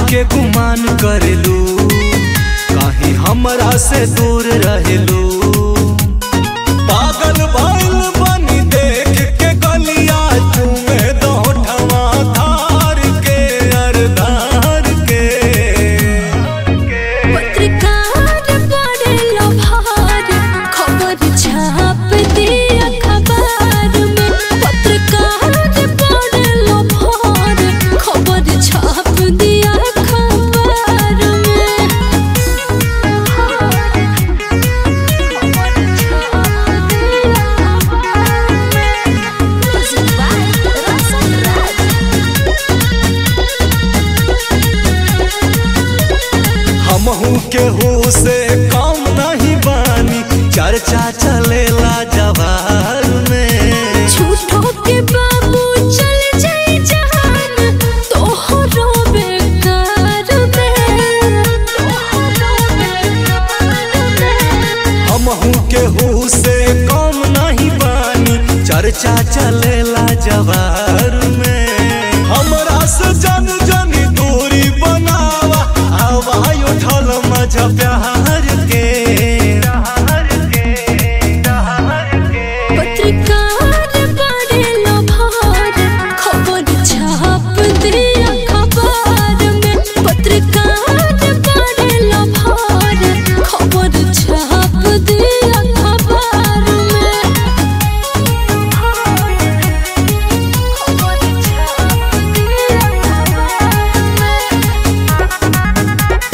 के गुमान करेलू कहीं हमरा से दूर रहेलू पागल भइल बनी देख के गलिया चूमे दोठवा धार के अरदार के पत्रकार बड़े लोभार खबर छाप दिया अखबार में पत्रकार बड़े लोभार खबर छाप दिया अखबार में हमहू केहू से कम नहीं बानी चर्चा चलेला जवार में झूठो के बाबू चल जाए जहान तोहरो बेकार में तोहरो बेकार में हमहू केहू से कम नहीं बानी चर्चा चलेला जवार में हमरा से जन जन दूरी बनावा आवाज उठल मजा प्यार के पत्रकार बड़े लोभार खबर छाप दिया अखबार में पत्रकार बड़े लोभार खबर छाप दिया अखबार में खबर छाप दिया अखबार में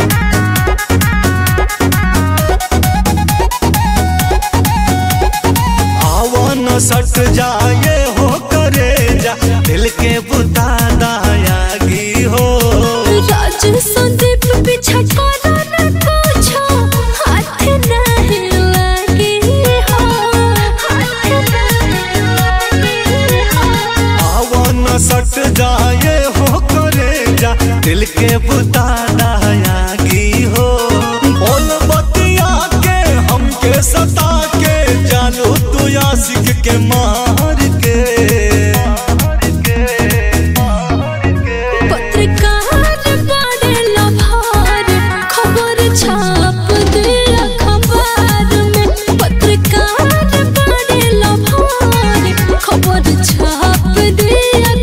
आवन सट जाए हो करे जा दिल के बुता दायागी हो राज संदीप पीछा करो न पूछो हाथ नहीं लगे हो हाथ नहीं लगे हो आवन सट जाए हो करे जा दिल के बुता दायागी हो बोल बतिया के हमके सता के जानू तू आशिक के मार के पत्रकार बड़े लोभार खबर छाप दिया अखबार में पत्रकार बड़े लोभार खबर छाप दिया